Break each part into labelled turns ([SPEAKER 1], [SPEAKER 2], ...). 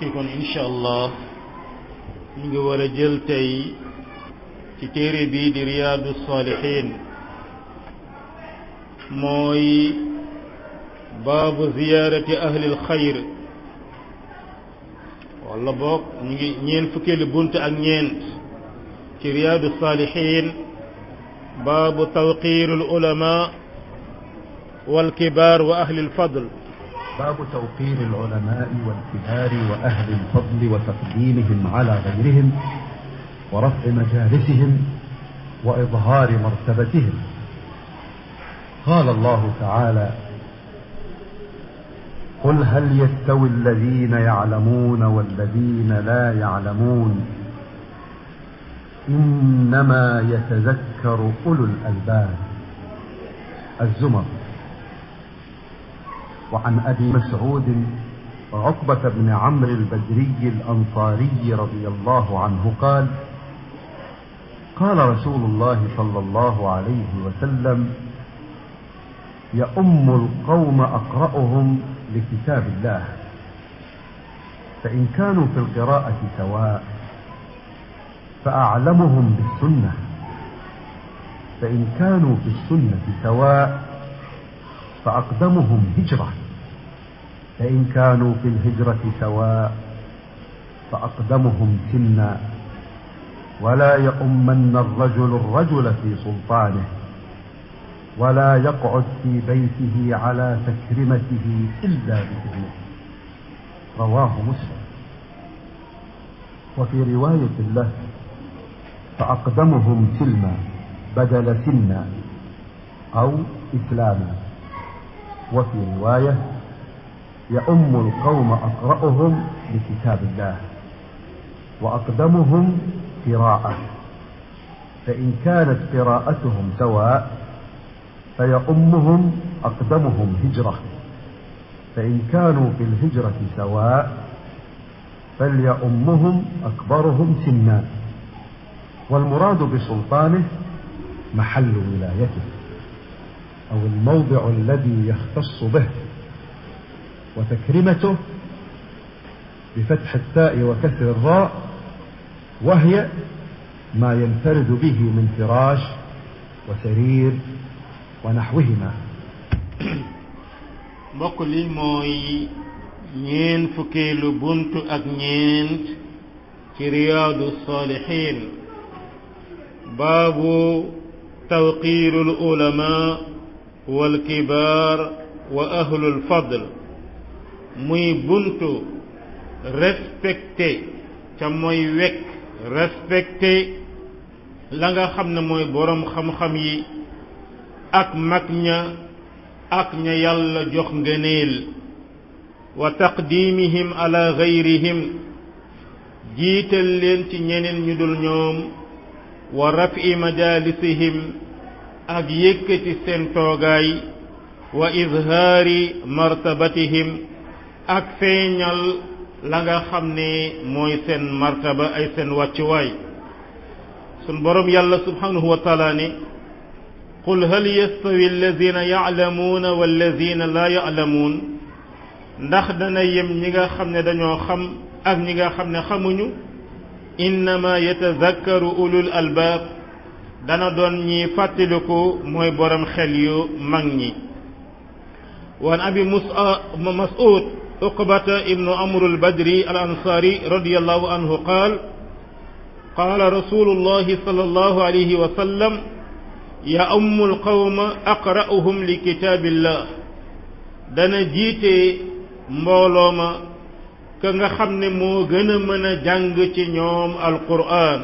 [SPEAKER 1] mbokki kon incha allah ñu ngi war a jël tey ci téere bii di riyaadu saalihiin mooy baabu ziyaarati ahlil xayr wala boog ñu ngi ñeent fukkeelu bunt ak ñeent ci riyaadu saalihiin baabu tawqiirul ulamaa wal kibaar wa ahlil fadl
[SPEAKER 2] باب توقير العلماء والكبار وأهل الفضل وتقديمهم على غيرهم ورفع مجالسهم وإظهار مرتبتهم قال الله تعالى قل هل يستوي الذين يعلمون والذين لا يعلمون إنما يتذكر أولو الألباب الزمر وعن ابي مسعود عقبه بن عمرو البدري الانصاري رضي الله عنه قال قال رسول الله صلى الله عليه وسلم يؤم القوم اقراهم لكتاب الله فان كانوا في القراءه سواء فاعلمهم بالسنه فان كانوا في السنه سواء فاقدمهم هجره فإن كانوا في الهجرة سواء فأقدمهم سنا ولا يؤمن الرجل الرجل في سلطانه ولا يقعد في بيته على تكرمته إلا بإذنه رواه مسلم وفي رواية له فأقدمهم سلما بدل سنا أو إسلاما وفي رواية يؤم القوم أقرأهم لكتاب الله وأقدمهم قراءة فإن كانت قراءتهم سواء فيؤمهم أقدمهم هجرة فإن كانوا في الهجرة سواء فليؤمهم أكبرهم سنا والمراد بسلطانه محل ولايته أو الموضع الذي يختص به وتكرمته بفتح التاء وكسر الراء وهي ما ينفرد به من فراش وسرير ونحوهما
[SPEAKER 1] mbokk li mooy ñeen fukkeelu bunt ak ñeent ci riyaadu saalihiin baabu tawqiirul ulamaa wal kibaar wa ahlul fadl muy buntu respecté ca mooy wekk respecté la nga xam ne mooy boroom xam-xam yi ak mag ña ak ña yàlla jox ngëneel wa taqdimihim ala gayrihim jiital leen ci ñeneen ñu dul ñoom wa rafi majalisihim ak yëkkati seen toogaay wa izhaari martabatihim ak feeñal la nga xam ne mooy seen martaba ay seen wàccuwaay sun boroom yàlla subhanahu wa taala ne qul hal yastawi alladina yaclamuuna walladina laa yaclamuun ndax dana yem ñi nga xam ne dañoo xam ak ñi nga xam ne xamuñu innama yatazakkaru ulul albaab dana doon ñi fàttaliku mooy borom xel yu mag ñi waan abi mas'ud عقبة ابن عمرو البدري الأنصاري رضي الله عنه قال قال رسول الله صلى الله عليه وسلم يأم القوم أقرأهم لكتاب الله dana jiite mbooloo ma ka nga xam ne moo gën a mën a jàng ci ñoom alqur'an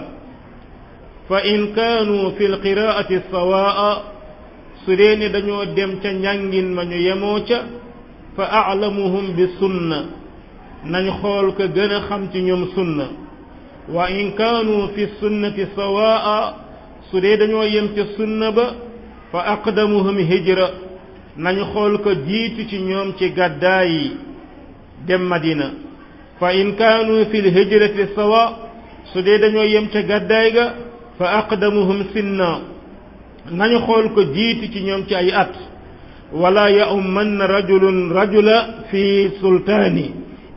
[SPEAKER 1] fa in kaanu fi lqiraati sawaa su dee ne dañoo dem ca njàngin ma ñu yemoo ca fa aclamuhum bi sunna nañ xool ko gën a xam ci ñoom sunna wa in kaanu fi sunnati sawaa su dee dañoo yem ca sunna ba fa aqdamuhum hijra nañ xool ko jiitu ci ñoom ci gàddaay yi dem madina fa in kaanu fi lhijrati sawa su dee dañoo yem ca gàddaay ga fa aqdamuhum sinna nañu xool ko jiitu ci ñoom ci ay at wala yaummanna rajulun rajula fi sultaani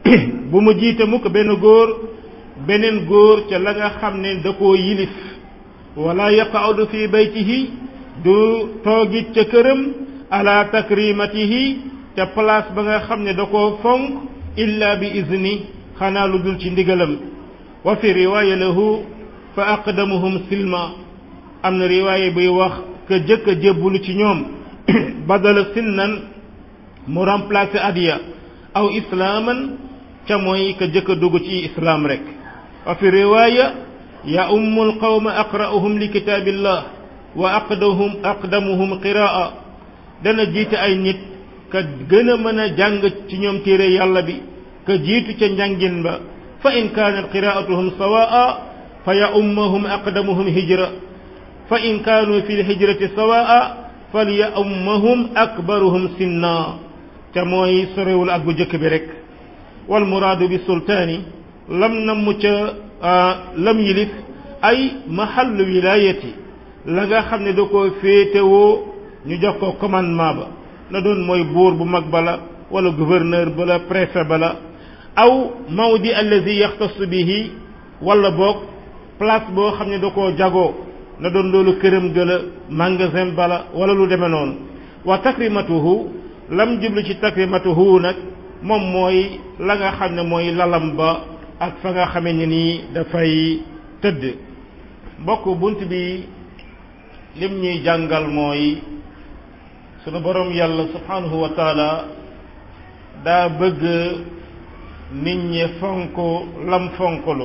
[SPEAKER 1] bu mu jiite mukk benn góor beneen góor ca la nga xam ne da koo yilif wala yaqaudu fi baytihi du toogit ca këram ala takrimatihi ca place ba nga xam ne da koo fonk illa bi izni xanaa lu dul ci ndigalam wa fi riwaaya lahu fa aqdamuhum silma am na riwaaya buy wax ka jëkk a jébbulu ci ñoom badala sinnan mu remplacé adiya aw islaaman ca mooy ka jëkk a dugg ci islaam rek wa fi riwaaya ya ummul qawma aqra'uhum li kitaabillah wa aqdamuhum aqdamuhum qiraa dana jiite ay nit ka gën a mën a jàng ci ñoom téere yàlla bi ka jiitu ca njàngin ba fa in kaanat qiraatuhum sawaa fa ya ummahum aqdamuhum hijra fa in kaanu fi lhijrati sawaa fal ya ummahum akbaruhum sinna ca mooy sorewul ak bu jëkk bi rek wal muraadu bi sultaani lam namm ca lam yilif ay mahallu wilaayati la nga xam ne da koo féetewoo ñu jox ko commandement ba na doon mooy buur bu mag bala wala gouverneur bala préfet bala aw mawdi allazi yaxtasu bihi wala boog place boo xam ne da koo jagoo na doon loolu këram gëla magasin bala wala lu demee noonu wa takrimatuhu lam jublu ci takrimatuhu nag moom mooy la nga xam ne mooy lalam ba ak fa nga xamee ne nii dafay tëdd mbokk bunt bi lim ñuy jàngal mooy sunu borom yàlla subhanahu wa taala daa bëgg nit ñi fonk lam fonklu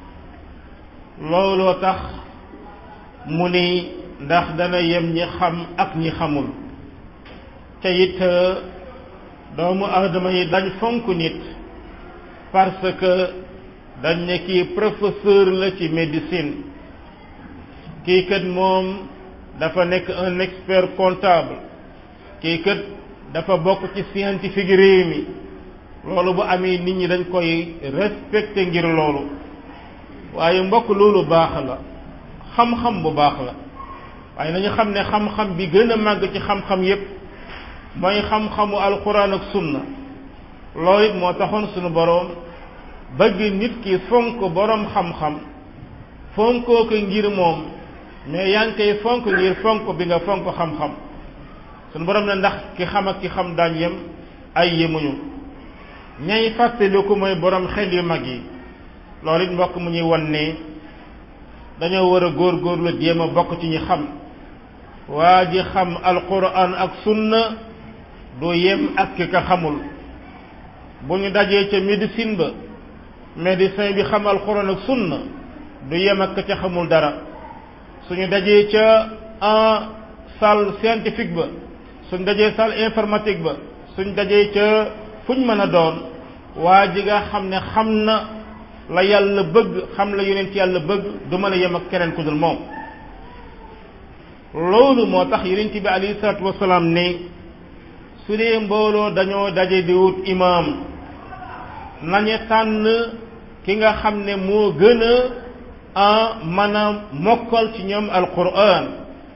[SPEAKER 1] looloo tax mu ni ndax dana yem ñi xam ak ñi xamul te it doomu aadama yi dañ fonk nit parce que dañ ne kii professeur la ci médecine kii kat moom dafa nekk un expert comptable kii kat dafa bokk ci scientifique réew mi loolu bu amee nit ñi dañ koy respecté ngir loolu waaye mbokk loolu baax la xam-xam bu baax la waaye nañu xam ne xam-xam bi gën a màgg ci xam-xam yépp mooy xam-xamu alquran ak sunna loolu it moo taxoon sunu boroom bëgg nit ki fonk boroom xam-xam fonkoo ko ngir moom mais yaa ngi koy fonk ngir fonk bi nga fonk xam-xam sunu boroom ne ndax ki xam ak ki xam daañ yem ay yemuñu ñay fàttaliku mooy boroom xel yu mag yi loolu it mbokk mu ñuy wan ne dañoo war a góor-góorlu jéem a bokk ci ñi xam waa ji xam alquran ak sunna du yem ak ki ka xamul bu ñu dajee ca médecine ba médecin bi xam alquran ak sunna du yem ak ka ca xamul dara suñu dajee ca en salle scientifique ba suñ dajee salle informatique ba suñ dajee ca fuñ mën a doon waa ji nga xam ne xam na la yàlla bëgg xam la yonent yàlla bëgg du mën a yem ak keneen ku dul moom loolu moo tax yonent bi alayhi salaatu wasalaam ne su dee mbooloo dañoo daje di wut imaam nañu tànn ki nga xam ne moo gën a mën a mokkal ci ñoom alquran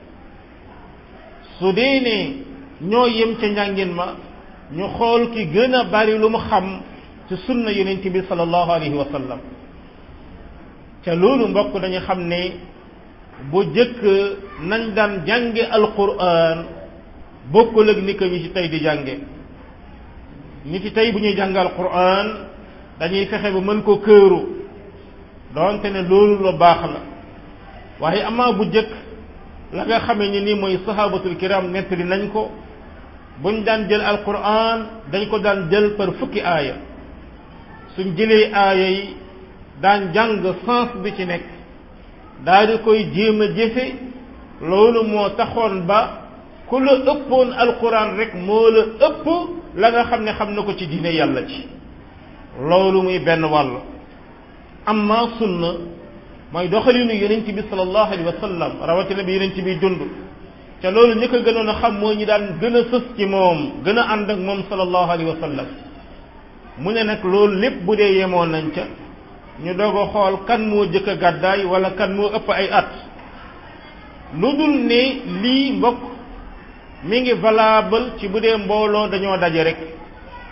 [SPEAKER 1] su dee ne ñoo yem ca njàngin ma ñu xool ki gën a bari lu mu xam ci sunna yonent bi sallallahu alayhi wa sallam ca loolu mbokk dañu xam ne bu jëkk nañ daan jànge alquran bokkul ak ni ko ñi ci tey di jànge ñi ci tey bu ñuy jàng alquran dañuy fexe ba mën ko këru doonte ne loolu lu baax la waaye amaa bu jëkk la nga xamee ni ni mooy sahabatul kiram nettali nañ ko buñ daan jël alquran dañ ko daan jël par fukki aaya suñ jëlee aaya yi daan jàng sens bi ci nekk daal di koy jéem a jëfe loolu moo taxoon ba ku la ëppoon alquran rek moo la ëpp la nga xam ne xam na ko ci diine yàlla ci loolu muy benn wàll amma sunna mooy doxalinu yonent bi sallallahu alayhi wa sallam rawatina bi yonent bi dund ca loolu ñi ko gënoon a xam moo ñi daan gën a sës ci moom gën a ànd ak moom sallallahu alayhi wa sallam mu ne nag loolu lépp bu dee yemoon nañ ca ñu doog a xool kan moo jëkk a gàddaay wala kan moo ëpp ay at lu dul ne lii mbokk mi ngi valable ci bu dee mbooloo dañoo daje rek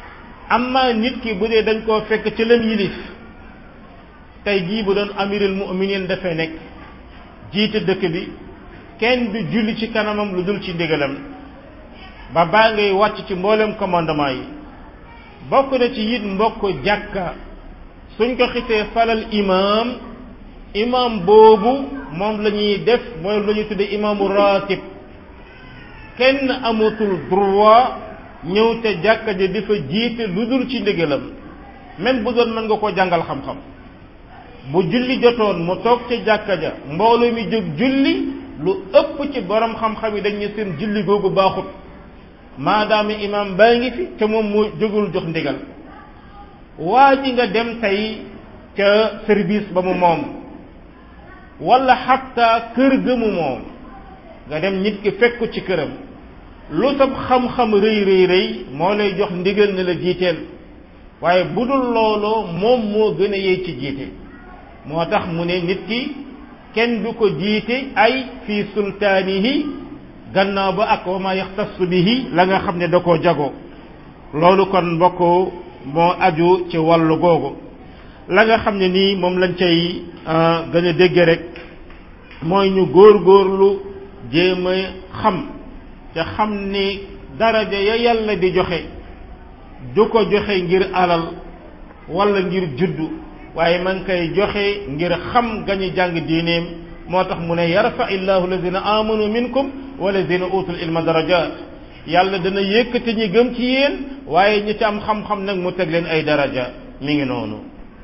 [SPEAKER 1] amma nit ki bu dee dañ koo fekk ci lam yilif tey jii bu doon amirul mu'minin dafay nekk jiite dëkk bi kenn du julli ci kanamam lu dul ci ndigalam ba baa ngay wàcc ci mboolem commandement yi bokk na ci it mbokk jàkka suñ ko xitee falal imaam imaam boobu moom la ñuy def mooy la ñuy tuddee imaamu ratib kenn amatul droit ñëw te jàkka ja di fa jiite lu dul ci ndigalam même bu doon mën nga ko jàngal xam-xam bu julli jotoon mu toog ca jàkka ja mbooloo mi jóg julli lu ëpp ci borom xam-xam yi dañ ne seen julli googu baaxut maadaama imaam baa ngi fi te moom moo jógul jox ndigal waa ji nga dem tey ca service ba mu moom wala xatta kër ga mu moom nga dem nit ki fekk ci këram lu sab xam-xam rëy rëy rëy moo lay jox ndigal ne la jiiteel waaye bu dul looloo moom moo gën a yey ci jiite moo tax mu ne nit ki kenn du ko jiite ay fii sultaanihi gannaaw ba ak wa ma yaxtassu bihi la nga xam ne da koo jago loolu kon mbokk moo aju ci wàllu googu la nga xam ne nii moom lañ cay gën a dégge rek mooy ñu góor-góorlu jéem a xam te xam ni daraja ya yàlla di joxe du ko joxe ngir alal wala ngir juddu waaye man koy joxe ngir xam gañu jàng diineem moo tax mu ne yarfa illahu alladina amanu minkum walladina utul ilma darajat yàlla dana yëkkati ñi gëm ci yéen waaye ñi ci am xam-xam nag mu teg leen ay daraja mi ngi noonu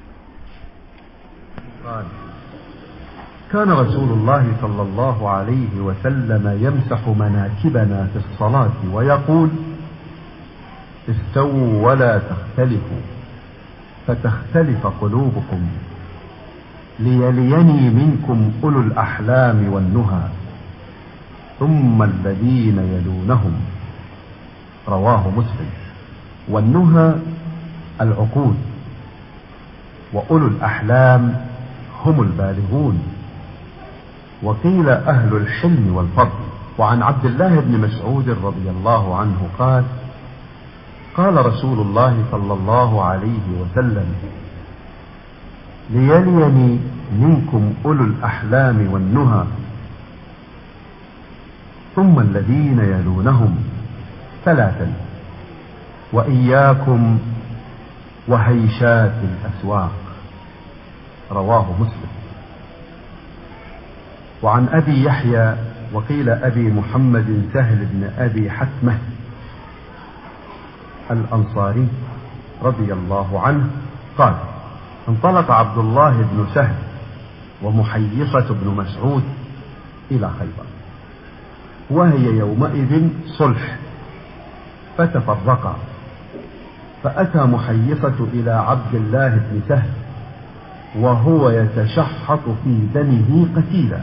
[SPEAKER 2] قال كان رسول الله صلى الله عليه وسلم يمسح مناكبنا في الصلاة ويقول استووا ولا تختلفوا فتختلف قلوبكم ليليني منكم أولو الأحلام والنهى ثم الذين يلونهم رواه مسلم والنهى العقول وأولو الأحلام هم البالغون وقيل أهل الحلم والفضل وعن عبد الله بن مسعود رضي الله عنه قال قال رسول الله صلى الله عليه وسلم ليليني منكم أولو الأحلام والنهى ثم الذين يلونهم ثلاثا وإياكم وهيشات الأسواق رواه مسلم وعن أبي يحيى وقيل أبي محمد سهل بن أبي حتمة الأنصاري رضي الله عنه قال انطلق عبد الله بن سهل ومحيصة بن مسعود إلى خيبر وهي يومئذ صلح فتفرقا فأتى محيصة إلى عبد الله بن سهل وهو يتشحط في دمه قتيلا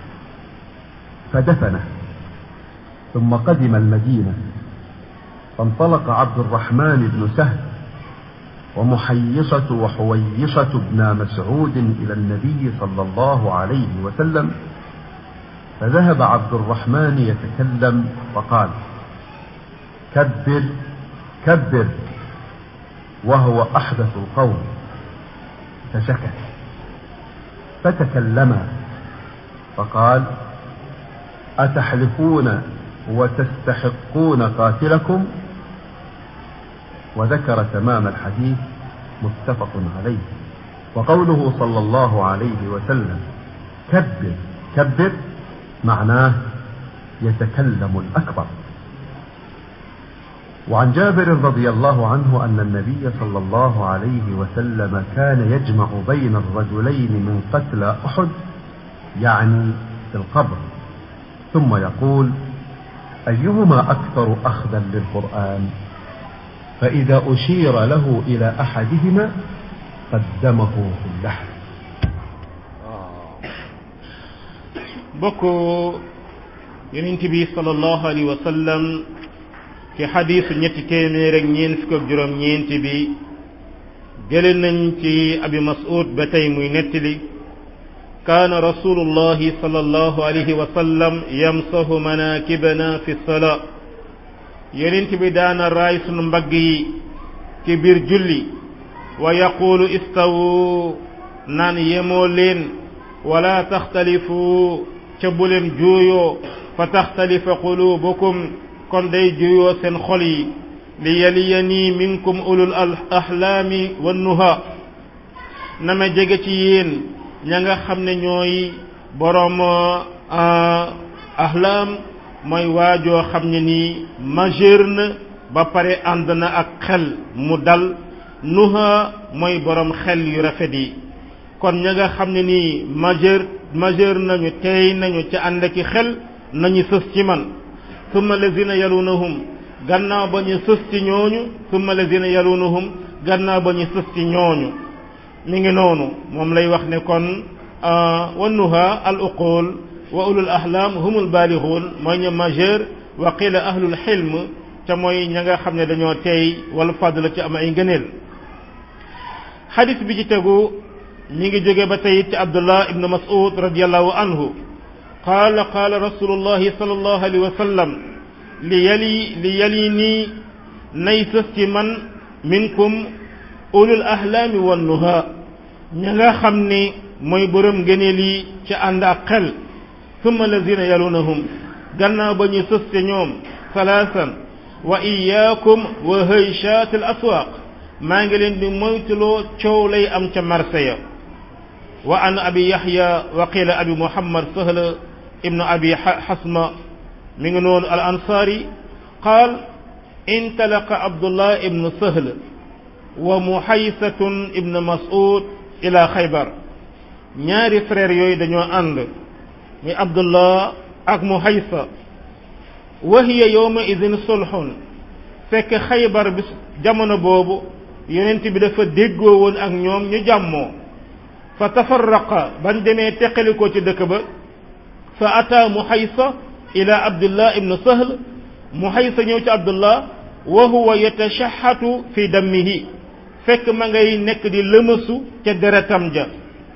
[SPEAKER 2] فدفنه ثم قدم المدينة فانطلق عبد الرحمن بن سهل ومحيصة وحويصة بن مسعود إلى النبي صلى الله عليه وسلم فذهب عبد الرحمن يتكلم فقال كبر كبر وهو أحدث القوم فسكت فتكلما فقال أتحلفون وتستحقون قاتلكم وذكر تمام الحديث متفق عليه وقوله صلى الله عليه وسلم كبر كبر معناه يتكلم الأكبر وعن جابر رضي الله عنه أن النبي صلى الله عليه وسلم كان يجمع بين الرجلين من قتلى أحد يعني في القبر ثم يقول أيهما أكثر أخذا للقرآن فإذا أشير له إلى أحدهما قدمه في اللحم
[SPEAKER 1] bokk yonent bi sallallahu alayhi wa sallam ci xadiisu ñetti téeméer ak ñeent fukk ak juróom ñeenti bi jële nañ ci abi mas'ud ba tey muy nettali kaana rasulullahi sallallahu alayhi wa sallam yamsahu manakibana fi salaa yonent bi daana raay sunu mbagg yi ci biir julli wa yaqulu istawu naan yemoo leen wala taxtalifu ca bu leen juuyoo fa taxtalifa qulubukum kon day juuyoo seen xol yi li yaliyani minkum ulul ahlaami wannuha na ma jege ci yéen ña nga xam ne ñooy boroom ahlaam mooy waajoo xam ne nii majeur na ba pare ànd na ak xel mu dal nuha mooy boroom xel yu rafet yi kon ña nga xam ne nii majeur majeur nañu tey nañu ca ànd ki xel nañu sës ci man summa lazina yalunahum gannaaw ba ñu sës ci ñooñu summa lazina yalunahum gannaaw ba ñu sës ci ñooñu mi ngi noonu moom lay wax ne kon wannuha al uqul wa ulul ahlam humul balixuun mooy ñu majeur wa qila ahlul xilm ca mooy ña nga xam ne dañoo teey wala fadla ci am ay ngëneel xadis bi ci tegu mi ngi jóge ba tey ci abdullah ibnu mas'ud radiallahu anhu qaala qaala rasulullahi sallallahu alayhi wa sallam li yali li yali nii nay sës ci man minkum ulul ahlaami wan nuha ña nga xam ni mooy borom ngëneel yi ci ànd ak xel summa lazina yalunahum gannaaw ba ñu sës ci ñoom salaasan wa iyaakum wa hayshaat al aswaaq maa ngi leen di moytuloo coow lay am ca marché ya wa an abi yaxya wa qila abi muhammad sahl ibnu abi xasma mi ngi noonu al ansaari qaal intalaqa abdullah ibnu sahl wa muhaysatun ibnu mas'ud ila xaybar ñaari frère yooyu dañoo ànd muy abdullah ak muhaysa wa hiya yawma idin sulhun fekk xaybar bi jamono boobu yonent bi dafa déggoo woon ak ñoom ñu jàmmoo fa tafarraqa ban demee teqalikoo ci dëkk ba fa ata muhaysa ila abdullah ibnu sahl muhaysa ñëw ci abdullah wa huwa yatashahatu fi dammihi fekk ma ngay nekk di lëmasu ca deretam ja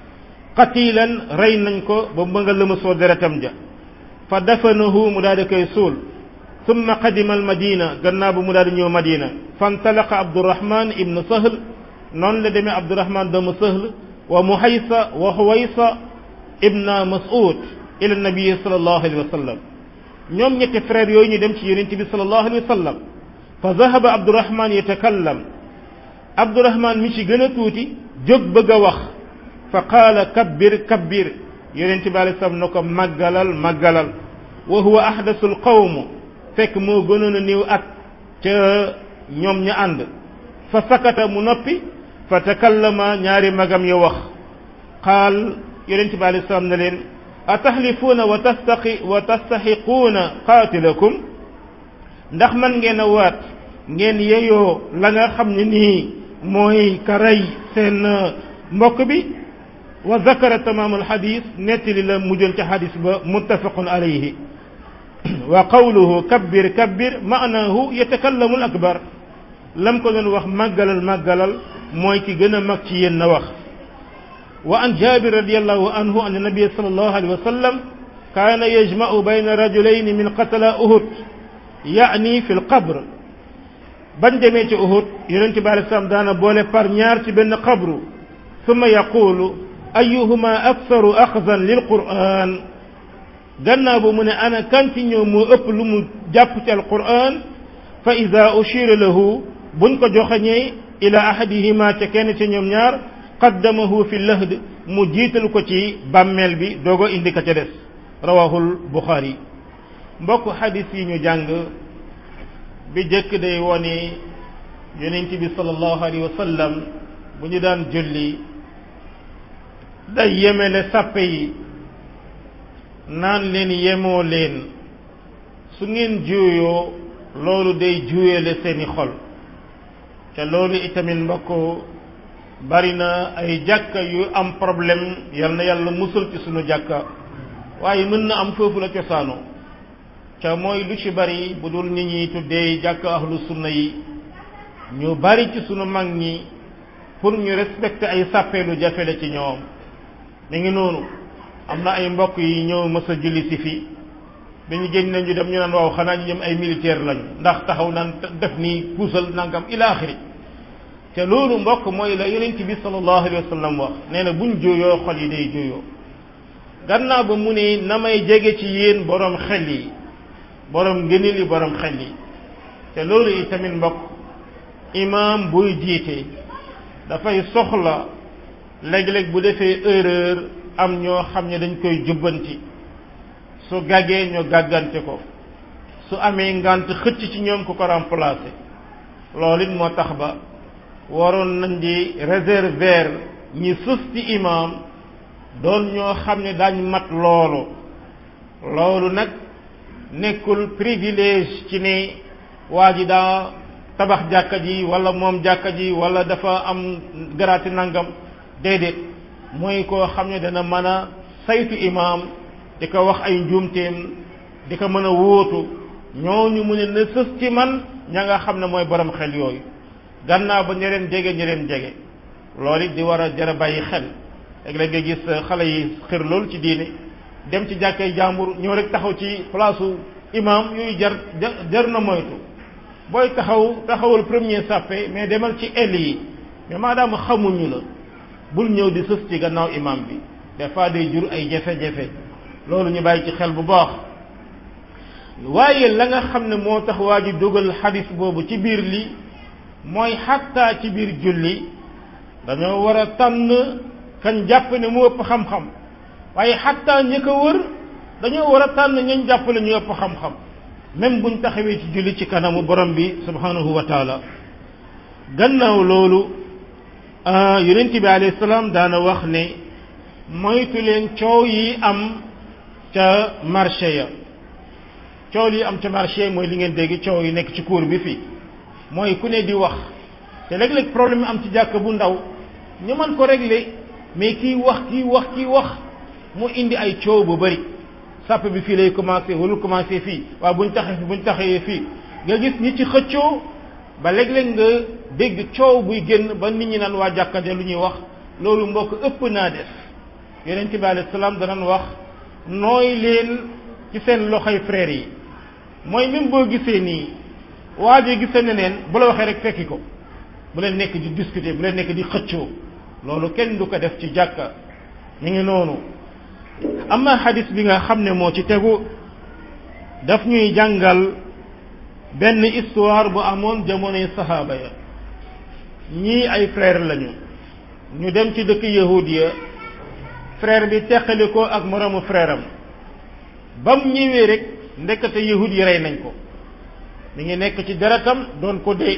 [SPEAKER 1] qatilan rey nañ ko ba ma nga lëmasoo deretam ja fa dafanahu mu daal di koy suul summa qadima al madina gannaaw bu mu daal di ñëw madina fantalaqa abdurahman ibnu sahl noonu la demee abdurahman doomu sahl wa muhaysa wa huwaysa ibna mas'ud ila nabii sallallahu alayhi wa sallam ñoom ñetti frères yooyu ñu dem ci yonent bi sallallahu alayhi wa sallam fa zahaba abdurahman yatakallam abdurahman mi ci gën a tuuti jóg bëgg a wax fa qaala kabbir kabbir yonent bi alayhi salaam na ko màggalal màggalal wa huwa ahdasul qawm fekk moo gënoon a néew at ca ñoom ña ànd fa sakata mu noppi fa takallama ñaari magam ya wax qaal yonent bi alayhi salaam ne leen atahlifuuna wa tastaqi wa tastaxiquuna qaatilakum ndax man ngeen a waat ngeen yeyoo la nga xam ne nii mooy ka rey seen mbokk bi wa zakara tamaamul xadis nettali la mujjoon ca xadis ba muttafaqun alayhi wa qawluhu kabbir kabbir maanaahu yatakallamu al akbar lam ko doon wax màggalal màggalal mooy ki gën a mag ci yéen na wax wa an jabir radiallahu anhu an nabiya sallallahu alayhi wa sallam kaana yajma'u bayna rajulayni min qatala uhud yaani fi lqabr bañ demee ci uhud yonente bi alei salaam daana boole par ñaar ci benn qabru summa yaqulu ayuhuma aktharu axzan lil quran gannaaw bu mu ne ana kan ci ñoom moo ëpp lu mu jàpp ci alquran fa ida ushira lahu buñ ko joxañee ila ahadihima ca kenn ci ñoom ñaar qaddamahu fi lahd mu jiital ko ci bàmmeel bi doogo indi ka ca des rawahul buxaari mbokk xadis yi ñu jàng bi jëkk day wone yonent bi sallallahu alayhi wa sallam bu ñu daan julli day yemele sàppe yi naan leen yemoo leen su ngeen juuyoo loolu day juuyale seeni xol te loolu itamit mbokk bari na ay jàkka yu am problème yal na yàlla musul ci sunu jàkka waaye mën na am foofu la cosaanoo ca mooy lu ci bari bu dul nit ñi tuddee jàkka ahlu sunna yi ñu bari ci sunu mag ñi pour ñu respecter ay sàppeelu jafe la ci ñoom mi ngi noonu am na ay mbokk yi ñëw mës a julli si fi bi ñu génn ñu dem ñu naan waaw xanaa ñu ñëm ay militaire lañu ndax taxaw naan def nii puusal nangam ila axiri te loolu mbokk mooy la yonent bi sallallahu alayhi wa sallam wax nee na buñ jooyoo xol yi day jooyoo gannaaw ba mu ne na may jege ci yéen borom xel yi borom ngëneel yi borom xel yi te loolu yi tamit mbokk imaam buy jiite dafay soxla léeg-léeg bu defee erreur am ñoo xam ne dañ koy jubbanti su gàggee ñu gàggante ko su amee ngant xëcc ci ñoom ku ko remplacer loolu it moo tax ba waroon nañ di réserver ñi sës ci imaam doon ñoo xam ne daañ mat loolu loolu nag nekkul privilège ci ne waa ji daa tabax jàkka ji wala moom jàkka ji wala dafa am garaati nangam déedéet mooy koo xam ne dana mën a saytu imaam di ko wax ay njuumteem di ko mën a wóotu ñooñu mu ne na sës ci man ña nga xam ne mooy borom xel yooyu gannaaw ba ña leen jege ña leen jege loolu it di war a jar a bàyyi xel léeg-léeg nga gis xale yi xër lool ci diine dem ci jàkkay jàmbur ñëw rek taxaw ci place imam yooyu jar jar na moytu booy taxaw taxawul premier sàppe mais demal ci ell yi mais maadaama xamuñu la bul ñëw di sës ci gannaaw imam bi des fois day jur ay jafe-jafe loolu ñu bàyyi ci xel bu baax waaye la nga xam ne moo tax waa ji dugal xadis boobu ci biir li mooy xattaa ci biir julli dañoo war a tànn kañ jàpp ne mu ëpp xam-xam waaye xattaa ñi ko wër dañoo war a tànn ñañ jàpp ne ñu ëpp xam-xam même buñ taxawee ci julli ci kanamu borom bi subhanahu wa taala gannaaw loolu yonent bi alayhi salaam daana wax ne moytu leen coow yi am ca marché ya coow yi am ca marché mooy li ngeen dégg coow yi nekk ci cour bi fii mooy ku ne di wax te léeg-léeg problème am ci jàkk bu ndaw ñu mën ko régler mais kii wax kii wax kii wax mu indi ay coow bu bari sàpp bi fii lay commencé wala commencé fii waaw buñ taxee fi buñ taxee fii nga gis ñi ci xëccoo ba léeg-léeg nga dégg coow buy génn ba nit ñi naan waa jàkkante lu ñuy wax loolu mbokk ëpp naa def yonent bi alayhi salaam danañ wax nooy leen ci seen loxoy frères yi mooy même boo gisee nii waa ji gisee neneen bu la waxee rek fekki ko bu leen nekk di discuter bu leen nekk di xëccoo loolu kenn du ko def ci jàkka ñu ngi noonu amma xadis bi nga xam ne moo ci tegu daf ñuy jàngal benn histoire bu amoon jamonoy saxaaba ya ñii ay frère lañu ñu dem ci dëkk yahud ya frère bi teqali ko ak moroomu frère am ba mu ñëwee rek ndekete yahud yi rey nañ ko mi ngi nekk ci deretam doon ko dee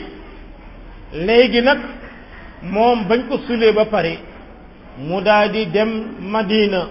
[SPEAKER 1] léegi nag moom bañ ko sulee ba pare mu daal di dem Madina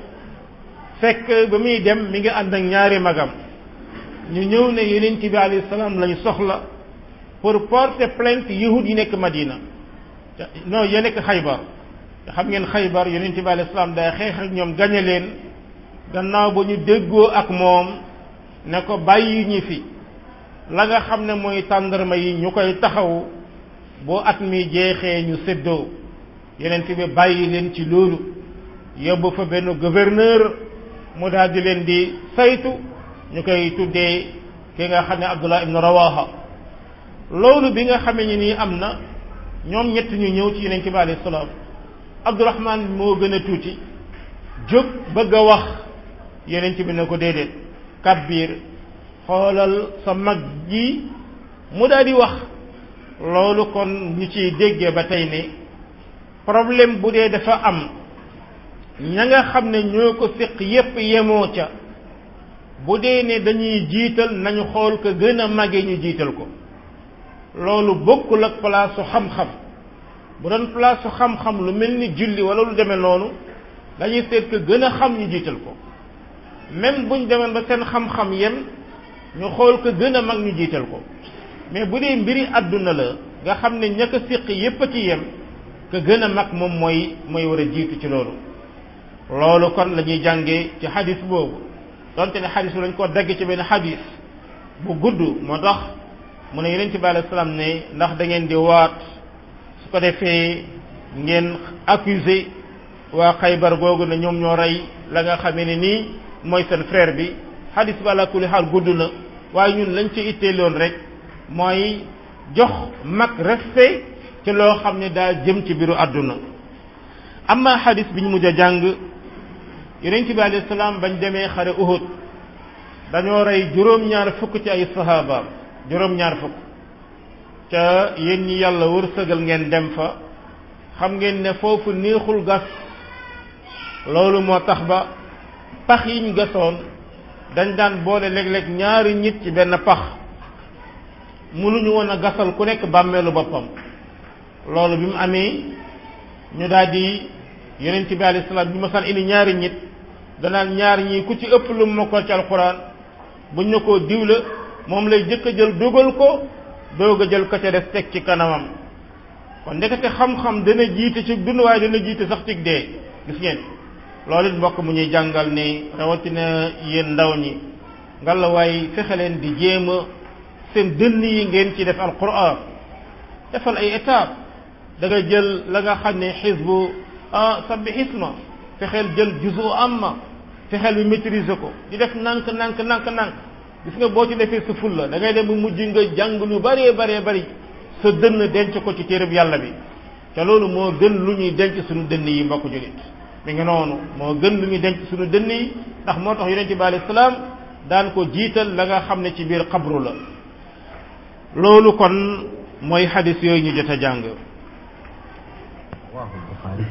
[SPEAKER 1] fekk ba muy dem mi ngi ànd ak ñaari magam ñu ñëw ne yonent bi alayhi salaam lañu soxla pour porter plainte yahud yi nekk Madina non ya nekk Xaybar te xam ngeen Xaybar yonent bi alayhi salaam day xeex ak ñoom gañe leen gannaaw ba ñu déggoo ak moom ne ko bàyyi ñi fi la nga xam ne mooy tàndarma yi ñu koy taxaw boo at mi jeexee ñu séddoo yonent bi bàyyi leen ci loolu yóbbu fa benn gouverneur mu daal di leen di saytu ñu koy tuddee ki nga xam ne Abdullah ibn Rawaha loolu bi nga xamee ni nii am na ñoom ñett ñu ñëw ci yonent bi alayhi salaam Abdurahman moo gën a tuuti jóg bëgg a wax yonent bi ne ko déedéet kabbiir xoolal sa mag ji mu daal di wax loolu kon ñu ciy déggee ba tey ne problème bu dee dafa am ña nga xam ne ñoo ko séq yépp yemoo ca bu dee ne dañuy jiital nañu xool ko gën a màggee ñu jiital ko loolu bokkul ak place su xam-xam bu doon place su xam-xam lu mel ni julli wala lu demee noonu dañuy seet ko gën a xam ñu jiital ko même buñ demee ba seen xam-xam yem ñu xool ko gën a mag ñu jiital ko mais bu dee mbiri àdduna la nga xam ne ña ko séq yépp a ci yem ka gën a mag moom mooy mooy war a jiitu ci loolu loolu kon la ñuy jàngee ci xadis boobu donte ne xadis bi lañ ko dagg ci benn xadis bu gudd moo tax mu ne yeneen ci bi alayhi salaam ne ndax da ngeen di waat su ko defee ngeen accusé waa xaybar googu ne ñoom ñoo rey la nga xamee ne nii mooy seen frère bi xadis bi ala kulli xaal gudd na waaye ñun lañ ci itteeloon rek mooy jox mag respect ci loo xam ne daa jëm ci biiru àdduna amma xadis bi ñu mujj a jàng yonent bi alayhi salaam bañ demee xare Uhud dañoo rey juróom-ñaar fukk ci ay sahabaam juróom-ñaar fukk ca yéen ñi yàlla wërsëgal ngeen dem fa xam ngeen ne foofu neexul gas loolu moo tax ba pax yiñ gasoon dañ daan boole léeg-léeg ñaari nit ci benn pax mënuñu woon a gasal ku nekk bàmmeelu boppam loolu bi mu amee ñu daal di yonent bi alayhi salaam bi ma san indi ñaari nit danaan ñaar ñii ku ci ëpp lu ma ko ci alxuraan buñ ne koo diw la moom lay jëkk a jël dogal ko doog a jël ko ca des teg ci kanamam kon ndekete xam-xam dana jiite ci dund waaye dana jiite sax ci dee gis ngeen loolu it mbokk mu ñuy jàngal ne rawatina yéen ndaw ñi ngalla waaye fexe leen di jéem a seen dënn yi ngeen ci def alquran defal ay étape da nga jël la nga xam ne xisbu ah sabbi xisma fexeel jël juzu amma fexeel bi maîtriser ko di def nank nank nank nank gis nga boo ci defee sa fulla da ngay dem bu mujj nga jàng lu bëree bëree bëri sa dënn denc ko ci téereb yàlla bi te loolu moo gën lu ñuy denc suñu dënn yi mbokk julit mi ngi noonu moo gën lu ñuy denc suñu dënn yi ndax moo tax yonente bi alayhi salaam daan ko jiital la nga xam ne ci biir xabru la loolu kon mooy xadis yooyu ñu jot a jàng
[SPEAKER 2] رواه البخاري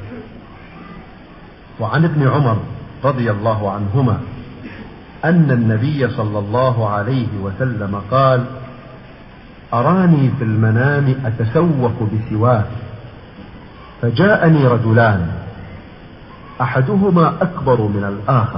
[SPEAKER 2] وعن ابن عمر رضي الله عنهما أن النبي صلى الله عليه وسلم قال أراني في المنام أتسوق بسواك فجاءني رجلان أحدهما أكبر من الآخر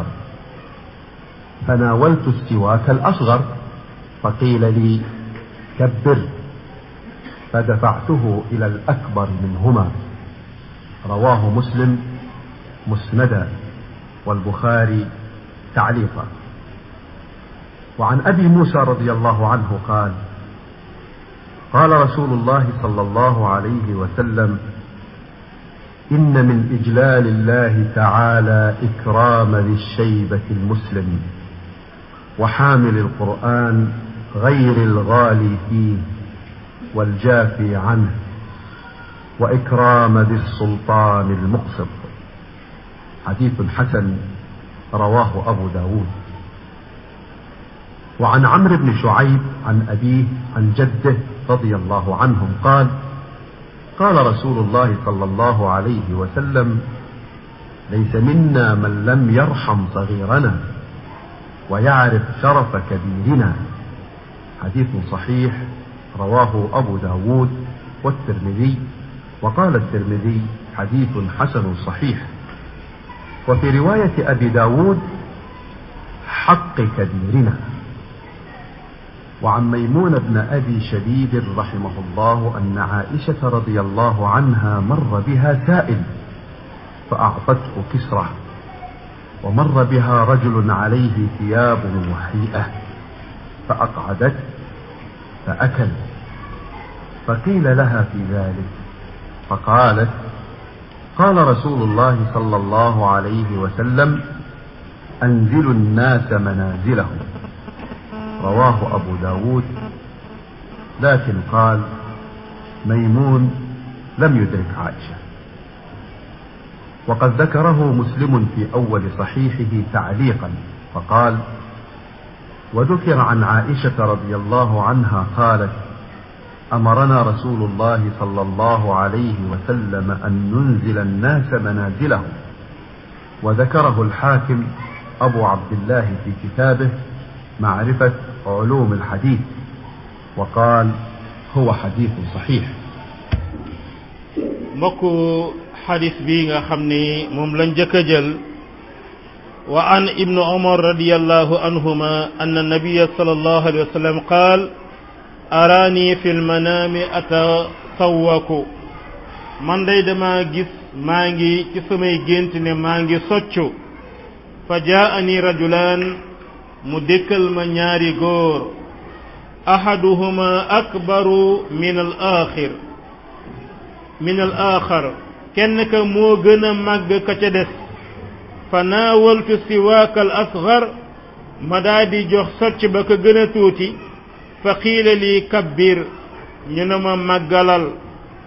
[SPEAKER 2] فناولت السواك الأصغر فقيل لي كبر فدفعته إلى الأكبر منهما رواه مسلم مسندا والبخاري تعليقا وعن ابي موسى رضي الله عنه قال قال رسول الله صلى الله عليه وسلم ان من اجلال الله تعالى اكرام ذي الشيبه المسلم وحامل القران غير الغالي فيه والجافي عنه وإكرام ذي السلطان المقسط حديث حسن رواه أبو داود وعن عمرو بن شعيب عن أبيه عن جده رضي الله عنهم قال قال رسول الله صلى الله عليه وسلم ليس منا من لم يرحم صغيرنا ويعرف شرف كبيرنا حديث صحيح رواه أبو داود والترمذي وقال الترمذي حديث حسن صحيح وفي رواية أبي داود حق كبيرنا وعن ميمون بن أبي شديد رحمه الله أن عائشة رضي الله عنها مر بها سائل فأعطته كسرة ومر بها رجل عليه ثياب وحيئة فأقعدته فأكل فقيل لها في ذلك فقالت قال رسول الله صلى الله عليه وسلم أنزلوا الناس منازلهم رواه أبو داود لكن قال ميمون لم يدرك عائشة وقد ذكره مسلم في أول صحيحه تعليقا فقال وذكر عن عائشة رضي الله عنها قالت امرنا رسول الله صلى الله عليه وسلم ان ننزل الناس منازلهم وذكره الحاكم ابو عبد الله في كتابه معرفه علوم الحديث وقال هو حديث صحيح
[SPEAKER 1] mbokk xadis bi nga xam ni moom lañ jëkk a jël wa an ibnu umar radiallahu anhuma anna nabiya sallallahu alayhi wa sallam qaal araani fi lmanaami atasawwaku man day dama gis maa ngi ci samay gént ne maa ngi soccu fa jaani rajulaan mu dékkal ma ñaari góor ahaduhuma akbaru min al axir min al axar kenn ka moo gën a màgg ka ca des fa naawaltu siwaaka al asgar ma daa di jox socc ba ka gën a tuuti fa qiila lii kabbir ñu ne ma màggalal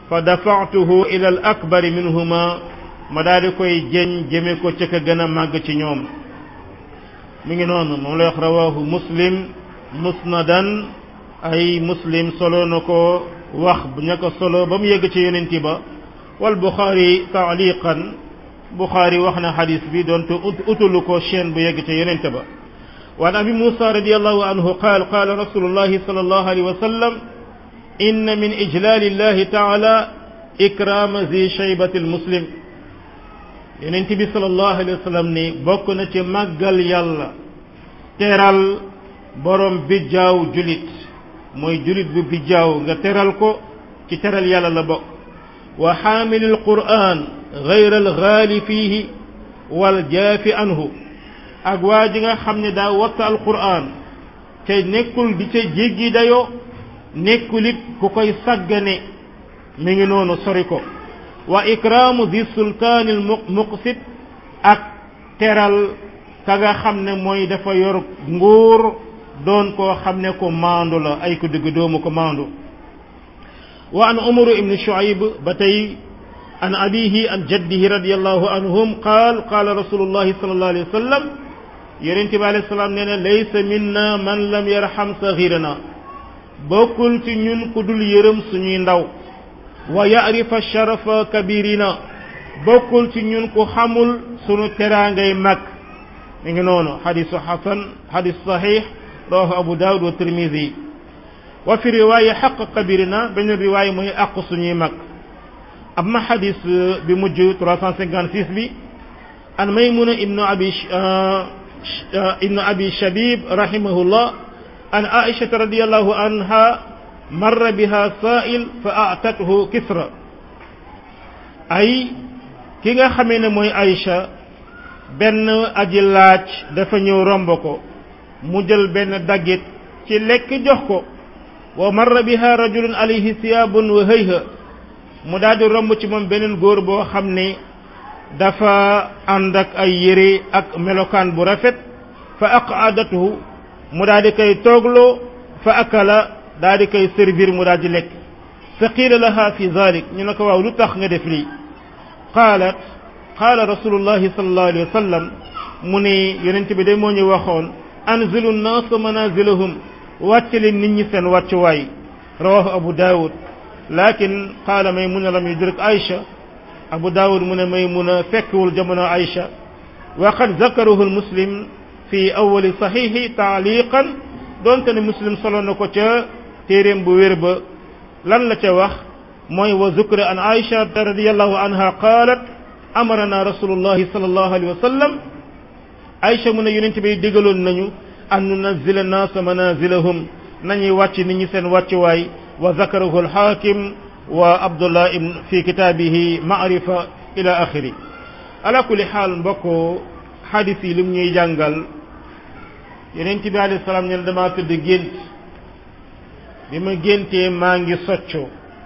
[SPEAKER 1] fa dafa'tuhu ila al akbari minhuma ma daal di koy jeñ jëme ko ca ka gën a màgg ci ñoom mi ngi noonu moom lay wax rawahu muslim musnadan ay muslim solo na ko wax ña ko solo ba mu yegg ci yonenti ba wal buxaari taaliqan buxaari wax na xadis bi doonte utulu ko chaîne bu yegg ci yonente ba وعن أبي موسى رضي الله عنه قال قال رسول الله صلى الله عليه وسلم إن من إجلال الله تعالى إكرام ذي شيبة المسلم yonent bi sallallahu alayhi wa sallam ni bokk na ci màggal yàlla teral borom bijjaaw julit mooy julit bu bijjaaw nga teral ko ci teral yàlla la bokk wa xaamilil qur'an gayra algaali fiihi wal jaafi anhu ak waa ji nga xam ne daa watta alqur'an te nekkul di ca jéggi dayoo nekkul it ku koy sàggane mi ngi noonu sori ko wa ikraamu di sultaanil muqsit ak teral ka nga xam ne mooy dafa yor nguur doon koo xam ne ko maandu la ay ko digg doomu ko maandu wa an umaru ibni shuayb ba tey an abihi an jaddihi radiallahu anhum qaal qaala rasulullahi sallallahu alayhi wa sallam yonente bi alayhi salaam nee na laysa minna man lam yarham saxirana bokkul ci ñun ku dul yërëm suñuy ndaw wa yarifa sharafa kabirina bokkul ci ñun ku xamul sunu teraangay mag mi ngi noonu xadisu xasan xadis saxiix rawahu abu daawud wa tirmidi wa fi riwaaya xaq kabirina benn riwaaya mooy àq suñuy mag amma xadis bi mujj 356 bi an maymuna ibnu abi ibnu abi shabib rahimahullah an aishata radiallahu anha marra biha sa'il fa atathu kisra ay ki nga xamee ne mooy Aïcha benn aji laaj dafa ñëw romb ko mu jël benn daggit ci lekk jox ko wa marra biha rajulun alayhi siyaabun wa hayha mu daal di romb ci moom beneen góor boo xam ne dafa ànd ak ay yére ak melokaan bu rafet fa aqaadatuhu mu daal di koy toogloo fa akala daal di koy servir mu daal di lekk fa qiila laha fi zalik ñu ne ko waaw lu tax nga def lii qaalat qaala rasulullahi sallallahu alayhi wa sallam mu ne yonent bi de moo ñu waxoon anzilu nnaasa manazilahum wàcce leen nit ñi seen wàccuwaay rawahu abu daawud lakin qaala maymuna lam yudrik aïcha abu daawud mu ne maymuna fekkewul jamono aïcha wa qad zakarahu lmuslim fi awali saxiixi taaliqan doonte ne muslim solo na ko ca téeréem bu wér ba lan la ca wax mooy wa zukra an aïcha radiallahu anha qaalat amarana rasulullahi sallallahu alayhi wa sallam aïcha mu ne yonent bi digaloon nañu an nunazila naasa manazilahum nañuy wàcc nit ñi seen wàccuwaay wa zakarahu alxaakim wa abdullah ibn fi kitaabihi maarifa ila axiri ala kulli xaal mbokk xadis yi lim ñuy jàngal yonent bi alayhi salaam ne damaa tëdd gént bi ma géntee maa ngi soccu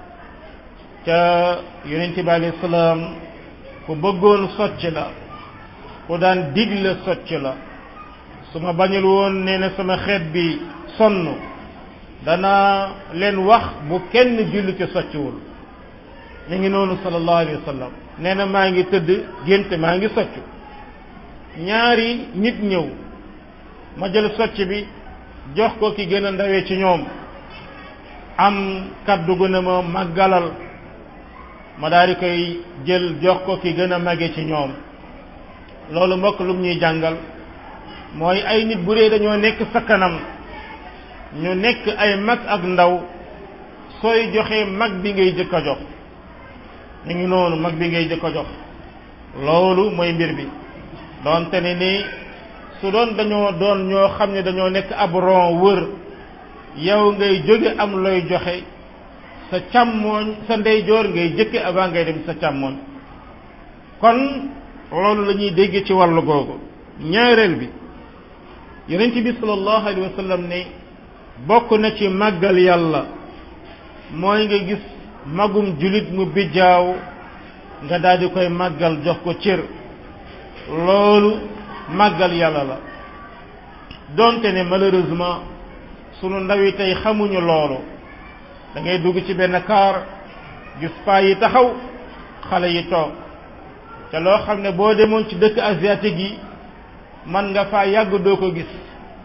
[SPEAKER 1] ca yonent bi alayhi salaam ku bëggoon socc la ku daan digle socc la su ma bañul woon nee na sama xeet bi sonn danaa leen wax bu kenn julli ci soccwul mi ngi noonu sallallahu alayhi wa sallam nee na maa ngi tëdd gént maa ngi soccu ñaari nit ñëw ma jël socc bi jox ko ki gën a ndawee ci ñoom am kaddu gu ne ma màggalal ma daal di koy jël jox ko ki gën a màgge ci ñoom loolu mbokk lum ñuy jàngal mooy ay nit bu dee dañoo nekk sa kanam ñu nekk ay mag ak ndaw sooy joxe mag bi ngay jëkk a jox ñu ngi noonu mag bi ngay jëkk a jox loolu mooy mbir bi doonte ne ni su doon dañoo doon ñoo xam ne dañoo nekk ab ron wër yow ngay jóge am looy joxe sa càmmooñ sa ndeyjoor ngay jëkke avant ngay dem sa càmmooñ kon loolu la ñuy dégg ci wàllu googu ñaareel bi yonent bi sallallahu alayhi wa sallam ne bokk na ci màggal yàlla mooy nga gis magum julit mu bijjaaw nga daal di koy màggal jox ko cër loolu màggal yàlla la donte ne malheureusement sunu ndaw yi tey xamuñu loolu da ngay dugg ci benn kaar gis paa yi taxaw xale yi toog te loo xam ne boo demoon ci dëkk asiatique yi man nga faa yàgg doo ko gis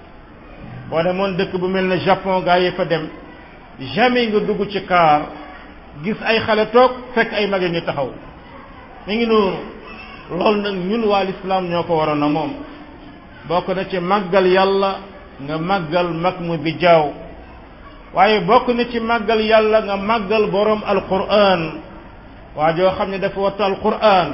[SPEAKER 1] boo demoon dëkk bu mel ne Japon gaa yi fa dem jamais nga dugg ci kaar gis ay xale toog fekk ay mag ngi taxaw mi ngi noonu loolu nag ñun waa lislaam ñoo ko waroon a moom bokk na ci màggal yàlla nga màggal mag mu bi jaaw waaye bokk na ci màggal yàlla nga màggal boroom alquran waa joo xam ne dafa wattu alquran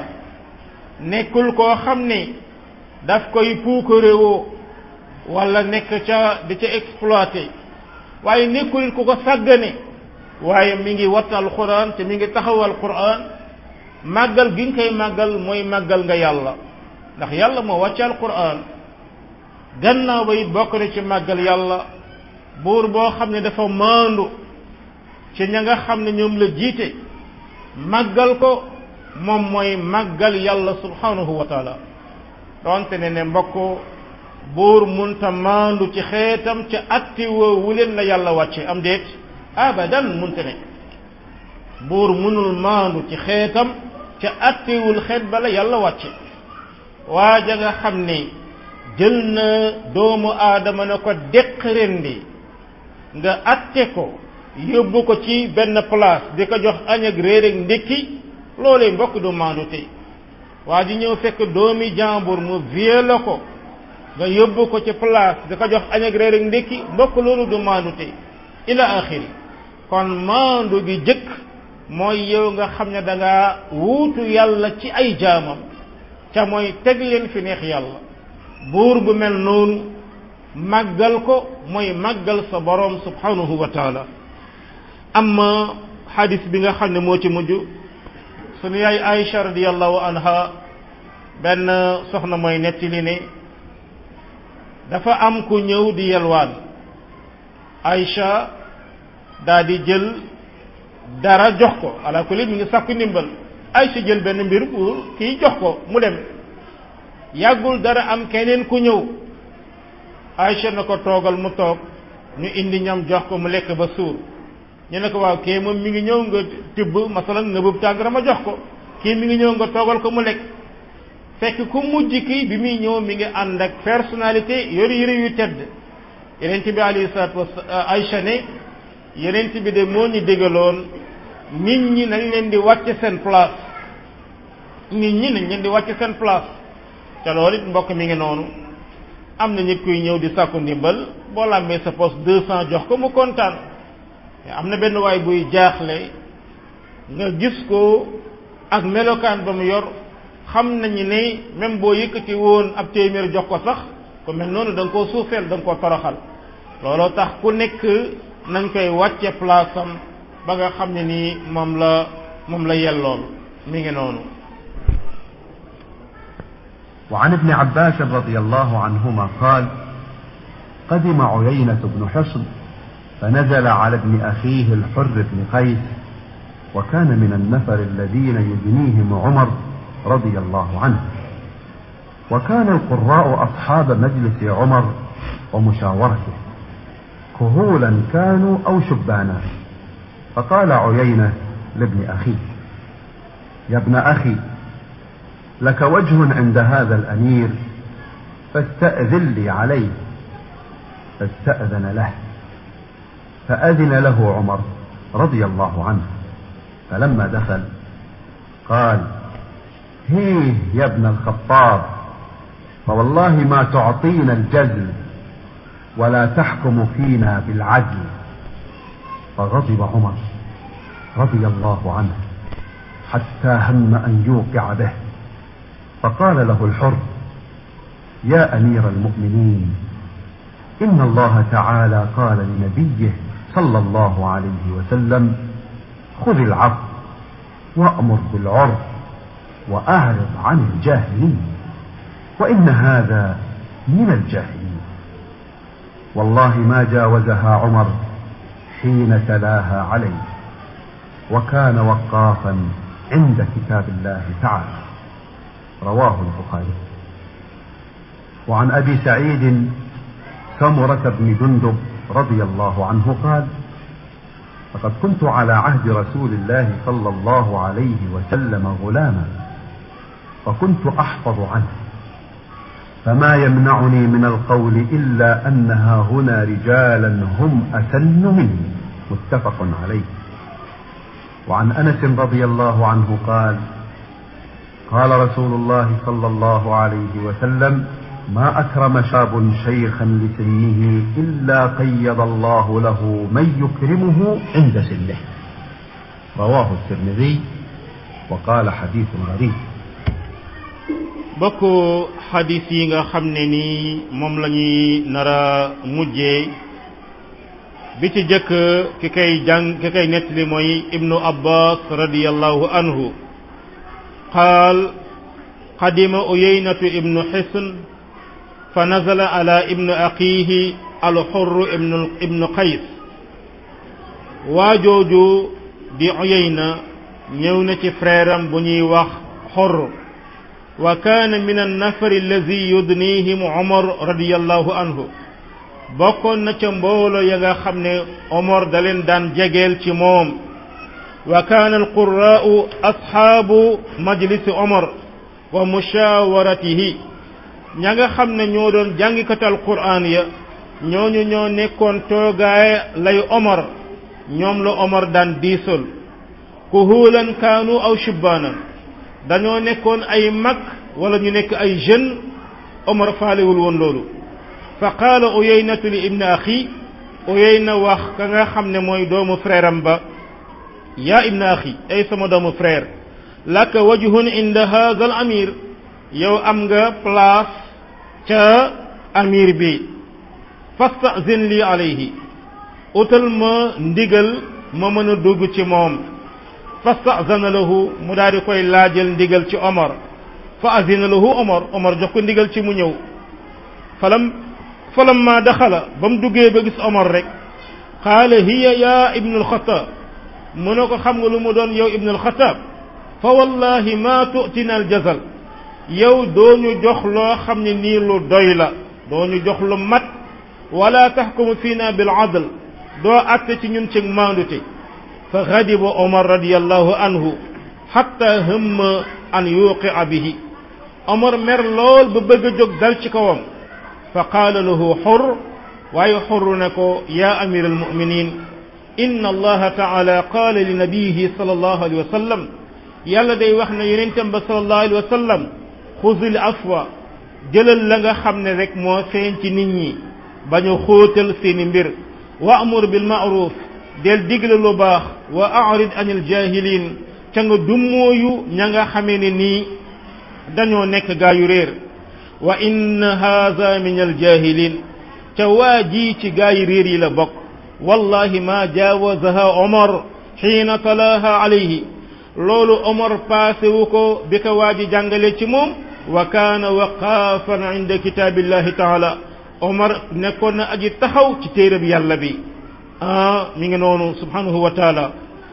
[SPEAKER 1] nekkul koo xam ne daf koy puukaréwoo wala nekk ca di ca exploité waaye nekkul ku ko sàggane waaye mi ngi wattu alquran te mi ngi taxaw alquran màggal gi nga koy màggal mooy màggal nga yàlla ndax yàlla moo wàcce alquran gannaaw ba it bokk na ci màggal yàlla buur boo xam ne dafa maandu ci ña nga xam ne ñoom la jiite màggal ko moom mooy màggal yàlla subhanahu wa taala donte ne ne mbokk buur munta maandu ci xeetam ca atti woowu leen la yàlla wàcce am déet abadan munta ne buur munul maandu ci xeetam ca attiwul xeet bala yàlla wàcce waaja nga xam ne jël na doomu aadama na ko deq rendi nga atte ko yóbbu ko ci benn place di ko jox añ ak réer ak ndékki loolee mbokk du maandu tey waa ji ñëw fekk doomi jàmbur mu violé ko nga yóbbu ko ci place di ko jox añ ak réer ak ndékki mbokk loolu du maandu tey ila axiri kon maandu gi jëkk mooy yow nga xam ne da nga wuutu yàlla ci ay jaamam ca mooy teg leen fi neex yàlla buur bu mel noonu màggal ko mooy màggal sa boroom subhanahu wa taala amma xadis bi nga xam ne moo ci mujj sunu yaay Aïcha radiallahu anha benn soxna mooy nettali ne dafa am ku ñëw di yelwaan Aïcha daa di jël dara jox ko ala kulli mi ngi sàkku ndimbal Aïcha jël benn mbir pour kii jox ko mu dem yàggul dara am keneen ku ñëw Aïcha na ko toogal mu toog ñu indi ñam jox ko mu lekk ba suur ñu ne ko waaw kii moom mi ngi ñëw nga tibb masalan nga bëb tàngara ma jox ko kii mi ngi ñëw nga toogal ko mu lekk fekk ku mujj kii bi muy ñëw mi ngi ànd ak personnalité yor yëre yu tedd yenent bi alayhi salaatu wa Aïcha ne yenent bi de moo ñu dégaloon nit ñi nañ leen di wàcce seen place nit ñi nañ leen di wàcce seen place te loolu it mbokk mi ngi noonu am na nit kuy ñëw di sàkku ndimbal boo làmbee sa poste deux cent jox ko mu kontaan am na benn waay buy jaaxle nga gis ko ak melokaan ba mu yor xam nañu ne même boo yëkkati woon ab téeméer jox ko sax ku mel noonu da nga koo suufeel da nga koo toroxal looloo tax ku nekk nañ koy wàcce place am ba nga xam ne nii moom la moom la yellool mi ngi noonu
[SPEAKER 2] وعن ابن عباس رضي الله عنهما قال قدم عيينة بن حصن فنزل على ابن أخيه الحر بن قيس وكان من النفر الذين يدنيهم عمر رضي الله عنه وكان القراء أصحاب مجلس عمر ومشاورته كهولا كانوا أو شبانا فقال عيينة لابن أخيه يا ابن أخي لك وجه عند هذا الأمير فاستأذن لي عليه فاستأذن له فأذن له عمر رضي الله عنه فلما دخل قال هيه يا ابن الخطاب فوالله ما تعطينا الجزل ولا تحكم فينا بالعدل فغضب عمر رضي الله عنه حتى هم أن يوقع به فقال له الحر يا أمير المؤمنين إن الله تعالى قال لنبيه صلى الله عليه وسلم خذ العفو وأمر بالعرف وأعرض عن الجاهلين وإن هذا من الجاهلين والله ما جاوزها عمر حين تلاها عليه وكان وقافا عند كتاب الله تعالى رواه البخاري وعن ابي سعيد سمره بن جندب رضي الله عنه قال فقد كنت على عهد رسول الله صلى الله عليه وسلم غلاما وكنت احفظ عنه فما يمنعني من القول الا انها هنا رجالا هم اسن مني متفق عليه وعن انس رضي الله عنه قال قال رسول الله صلى الله عليه وسلم ما اكرم شاب شيخا لسنه الا قيض الله له من يكرمه عند سنه رواه الترمذي وقال حديث غريب
[SPEAKER 1] bokk xadis yi nga xam ne ni moom la ñuy nara mujjee bi ci jëkk ki kay jàng ki kay nettali mooy ibnu abbas radiallahu anhu qaal qadima uyeynatu ibnu xisn fa nazala ala ibnu aqihi alxurru ibnu ibnu qays waajooju di uyeyna ñëw na ci frère am bu ñuy wax xorr wa kaana min annafari allazi yudnihim omar radiallahu anhu bokkoon na ca mboolo ya nga xam ne omar da leen daan jegeel ci moom wa kaana alquraau asxaabu majlisi omar wa mushawaratihi ña nga xam ne ñoo doon jàngikati alquran ya ñooñu ñoo nekkoon toogaay lay omar ñoom la omar daan diisol kuhuulan kaanu aw shubbaanan dañoo nekkoon ay mag wala ñu nekk ay jeune omar faalewul woon loolu fa qaala uyeynatu li ibni axi uyeyna wax ka nga xam ne mooy doomu frère am ba yaa ibni axi ay sama doomu frère laka wajhun inda haza al amir yow am nga place ca amir bi fastazin li alayhi utal ma ndigal ma mën a dugg ci moom fastazana lahu mu daal di koy laajal ndigal ci omar fa azina lahu omar omar jox ko ndigal ci mu ñëw falam falam ma daxala ba mu duggee ba gis omar rek qaala hiya ya ibnu alxataab mu ne ko xam nga lu mu doon yow ibnu alxataab fa wallahi ma tu'tina aljazal yow doo ñu jox loo xam ne nii lu doy la doo ñu jox lu mat wala taxkumu fiina bil adl doo atte ci ñun ci maandute fa gadiba omar radiallahu anhu xatta hëmma an yuqia bihi omar mer lool ba bëgg a jóg dal ci kawam fa qaala lahu xur waaye xurru ne ko yaa amir almuminin inna allaha taala qaala li nabiyihi sal allahu alayhi wa sallam yàlla day wax ne yonentam ba sal allahu alayhi wa sallam xuzil afwa jëlal la nga xam ne rek moo feeñ ci nit ñi bañ a xóotal seeni mbir wa amur bil maaruf del digle lu baax wa arid anil jahilin ca nga dummooyu ña nga xamee ne nii dañoo nekk gaa yu réer wa inna haza min al jahilin ca waa ji ci gaa yi réer yi la bokk wallahi ma jaawazaha omar xiina talaaha alayhi loolu omar passé wu ko bi ko waa ji jàngale ci moom wa kaana waqaafan inda kitaabillahi taala omar nekkoon na aji taxaw ci téereb yàlla bi ah mi ngi noonu subhanahu wa taala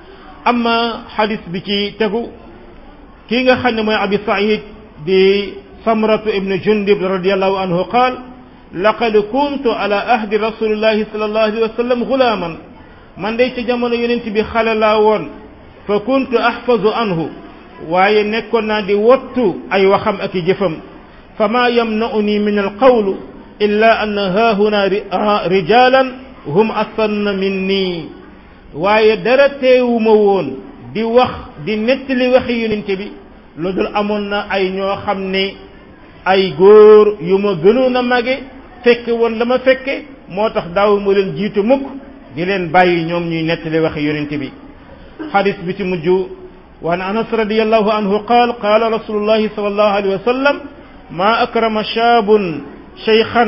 [SPEAKER 1] amma xadis bi ci tegu kii nga xam ne mooy abi said di samratu ibnu jundib radiallahu anhu qaal laqad kuntu ala ahdi rasulillahi sallallahu alayhi wa sallam gulaaman man day ci jamono yonent bi xale laa woon fa kuntu ahfazu anhu waaye nekkoon naa di wottu ay waxam ak i jëfam fa maa yamna'uni min alqawlu illa an haahuna rijalan hum asanna minni waaye dara teewuma woon di wax di nettali waxi yonente bi lu dul amoon na ay ñoo xam ne ay góor yu ma gënoon a mage fekke woon la ma fekke moo tax daaw ma leen jiitu mukk di leen bàyyi ñoom ñuy nettali waxi yonente bi xadis bi ci mujj وعن أنس رضي الله عنه قال قال رسول الله صلى الله عليه وسلم ما أكرم شاب شيخا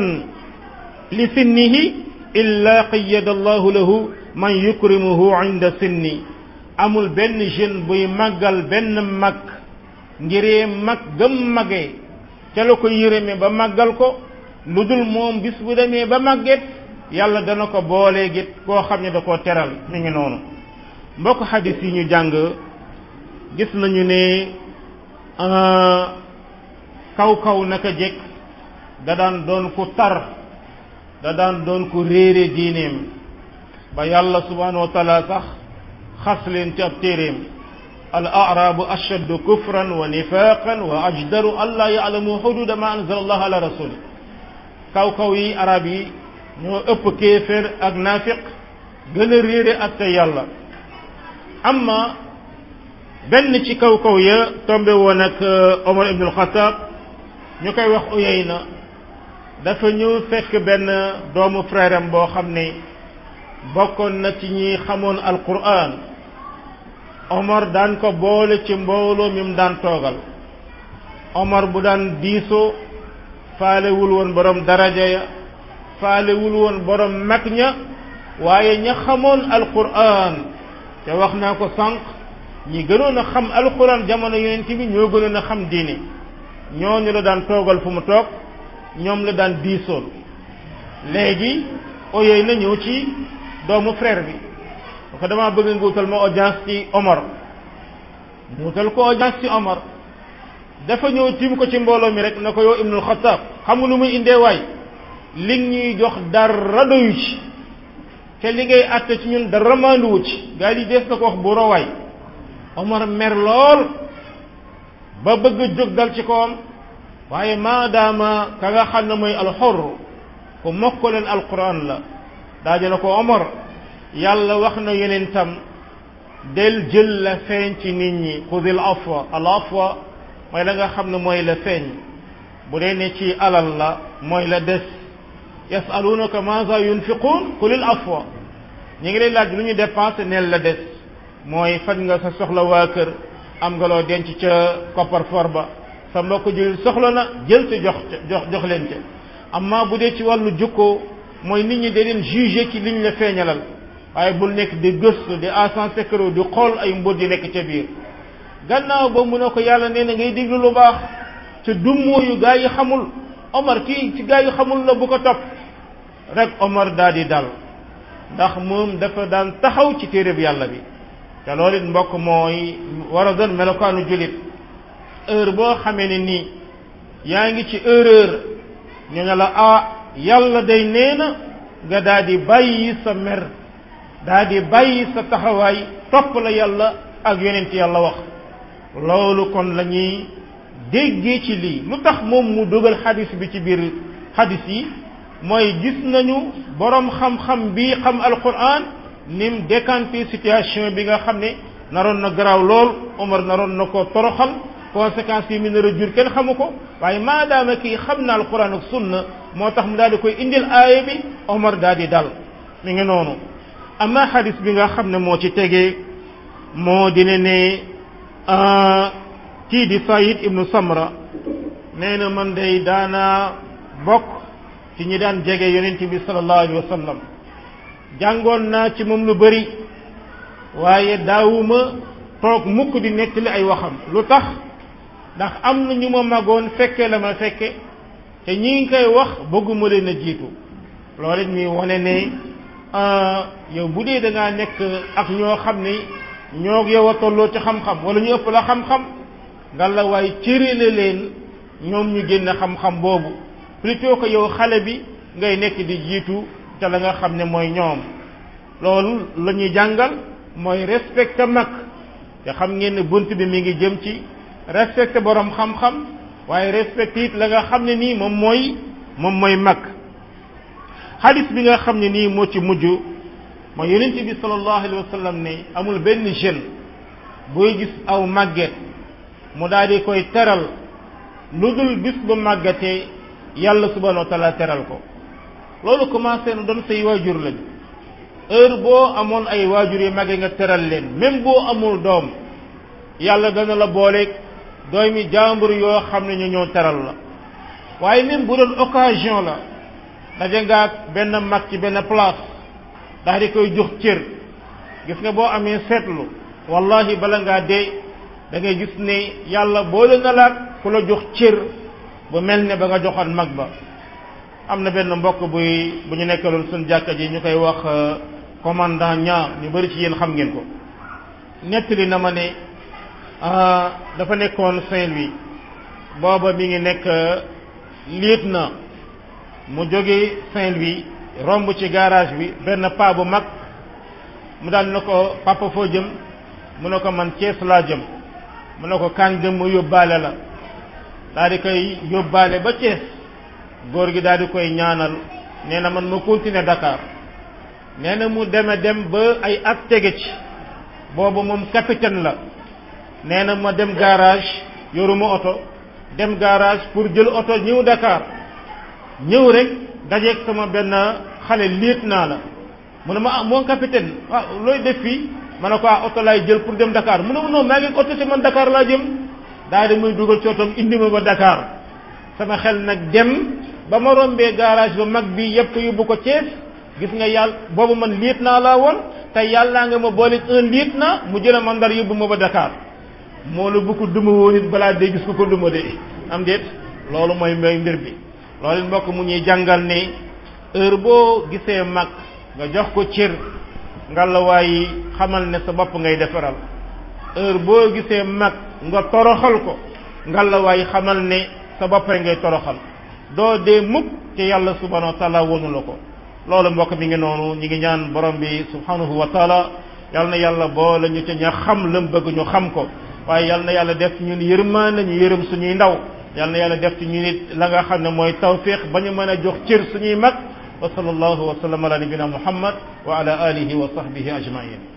[SPEAKER 1] لسنه إلا قيد الله له من يكرمه عند سني amul benn jeune buy màggal benn mag ngiree mag gëm magee ca la ko yërëme ba màggal ko lu dul moom bis bu demee ba màgget yàlla dana ko boolee git koo xam ne da koo teral mi ngi noonu mbokk xadis yi ñu jàng gis nañu ne kaw kaw naka jekk da daan doon ku tar da daan doon ku réere diineem ba yàlla subhanahu wa taala sax xas leen ci ab téeréem al arabu ashaddu kufran wa nifaqan wa ajdaru an laa yaalamu xududa ma anzala allah ala rasuli kaw kaw yi arab yi ñoo ëpp kéeféer ak naafiq gën a réere ak te yàlla amma benn ci kaw kaw ya tombe woon ak Omar ibn al-Khattab ñu koy wax Uyayna dafa ñëw fekk benn doomu frère am boo xam ne bokkoon na ci ñi xamoon alquran Omar daan ko boole ci mbooloo mi mu daan toogal Omar bu daan diisoo faalewul woon borom daraja ya faalewul woon borom mag ña waaye ña xamoon alquran te wax naa ko sànq ñi gënoon a xam alquran jamono yonent bi ñoo gënoon a xam diine ñooñu la daan toogal fu mu toog ñoom la daan diisool léegi oyey na ñëw ci doomu frère bi ko dama bëgg nga wutal ma audience ci Omar mu wutal ko audience ci Omar dafa ñëw tiim ko ci mbooloo mi rek na ko yow Ibnul Xattaab xam nga lu muy indee waay li ñuy jox dara doyu ci te li ngay àtte ci ñun dara maanduwu ci gaa yi dees na ko wax bu rowaay Omar mer lool ba bëgg a jóg dal ci kawam waaye maadaama ka nga xam ne mooy alxor ku mokk leen alquran la daa na ko Omar yàlla wax na yeneen tam del jël la feeñ ci nit ñi xudil afwa al afwa mooy la nga xam ne mooy la feeñ bu dee ne ci alal la mooy la des yasalunaka maza yunfiqun qulil afwa ñi ngi lay laaj lu ñu dépensé neel la des mooy faj nga sa soxla waa kër am nga loo denc ca koppar for ba sa mbokk jël soxla na jël ci jox jox jox leen ca amma bu dee ci wàllu jukkoo mooy nit ñi da leen jugé ci liñ la feeñalal waaye bul nekk di gëstu di agent secret di xool ay mbóot di nekk ca biir gannaaw ba mu ne ko yàlla nee na ngay diglu lu baax te dummóoyu gaa yi xamul Omar kii ci gaa yi xamul la bu ko topp rek Omar daal di dal ndax moom dafa daan taxaw ci téereb yàlla bi te loolu it mbokk mooy war a doon melokaanu jullit heure boo xamee ne nii yaa ngi ci erreur ñu ne la ah yàlla day nee na nga daal di bàyyi sa mer daal di bàyyi sa taxawaay topp la yàlla ak yonent yàlla wax loolu kon la ñuy déggee ci lii lu tax moom mu dugal xadis bi ci biir xadis yi mooy gis nañu borom xam-xam bi xam alquran nim décanté situation bi nga xam ne naroon na garaaw lool Omar naroon na ko toroxal conséquences yi mu nar a jur kenn xamu ko waaye maadaama kii xam na alquran ak sunna moo tax mu daal di koy indil aaya bi Omar daal di dal mi ngi noonu amma xadis bi nga xam ne moo ci tegee moo dina ne kii di Sayid ibnu Samra nee na man day daana bokk ci ñi daan jege yonent bi sallallahu alayhi wa sallam jàngoon naa ci moom lu bëri waaye daawuma toog mukk di nettali ay waxam lu tax ndax am na ñu ma magoon fekke la ma fekke te ñi ngi koy wax bëgguma leen a jiitu loolu it muy wane ne yow bu dee da ngaa nekk ak ñoo xam ne ñoo yow a tolloo ci xam-xam wala ñu ëpp la xam-xam nga la waaye cërale leen ñoom ñu génn xam-xam boobu plutôt que yow xale bi ngay nekk di jiitu te la nga xam ne mooy ñoom loolu la ñuy jàngal mooy respecté mag te xam ngeen ne bunt bi mi ngi jëm ci respecté borom xam-xam waaye respecté it la nga xam ne nii moom mooy moom mooy mag xadis bi nga xam ne nii moo ci mujj mooy yonent bi sallallahu alayhi wa sallam ne amul benn jeune booy gis aw màgget mu daal di koy teral lu dul bis bu màggatee yàlla subhanahu wa taala teral ko loolu commencé na doon say waajur lañ heure boo amoon ay waajur yi màgge nga teral leen même boo amul doom yàlla dana la booleeg doomi jàmbur yoo xam ne ñu ñëw teral la waaye même bu doon occasion la daje nga ak benn mag ci benn place daal di koy jox cër gis nga boo amee seetlu wallahi bala ngaa dee da ngay gis ne yàlla boole na laat ku la jox cër bu mel ne ba nga joxoon mag ba am na benn mbokk buy bu ñu nekkaloon suñ jàkka ji ñu koy wax commandant ñaar ñu bari ci yéen xam ngeen ko nettali na ma ne dafa nekkoon Saint-Louis booba mi ngi nekk lieutenant mu jóge Saint-Louis romb ci garage bi benn paa bu mag mu daal ne ko papa foo jëm mu ne ko man Cees laa jëm mu ne ko kañ dem mu yóbbaale la daal di koy yóbbaale ba Cees góor gi daal di koy ñaanal nee na man ma continuer Dakar nee na mu deme dem ba ay at tege ci boobu moom capitaine la nee na ma dem garage yoruma oto dem garage pour jël oto ñëw Dakar ñëw rek dajeeg sama benn xale liit naa la mu ne ma ah mon capitaine ah looy def fii ma ne ko ah oto laay jël pour dem Dakar mu ne ma non maa ngi oto te man Dakar laa jëm daal di muy dugal ci otom indi ma ba Dakar sama xel nag dem ba ma rombee garage ba mag bi yëpp ko yóbbu ko Thiès gis nga yàlla boobu man liit naa laa woon te yàllaa nga ma boole un liit naa mu jëla ma ndar yóbbu ma ba Dakar moo la bu ko duma woon it balaa day gis ko ko duma de am déet loolu mooy mooy mbir bi loolu mbokk mu ñuy jàngal ne heure boo gisee mag nga jox ko cër ngallaawaay xamal ne sa bopp ngay defaral heure boo gisee mag nga toroxal ko ngallaawaay xamal ne sa bopp ngay toroxal doo dee mukk ci yàlla subhanahu wa taala wonu la ko loolu mbokk mi ngi noonu ñi ngi ñaan borom bi subhanahu wa taala yal na yàlla boole ñu ca ña xam lam bëgg ñu xam ko waaye yal na yàlla def ci ñun yërmaande ñu yërëm suñuy ndaw yal na yàlla def ci ñu nit la nga xam ne mooy tawfiq ba ñu mën a jox cër suñuy mag wa sallallahu wa sallam ala nabina muhammad wa ala alihi wa sahbihi ajmain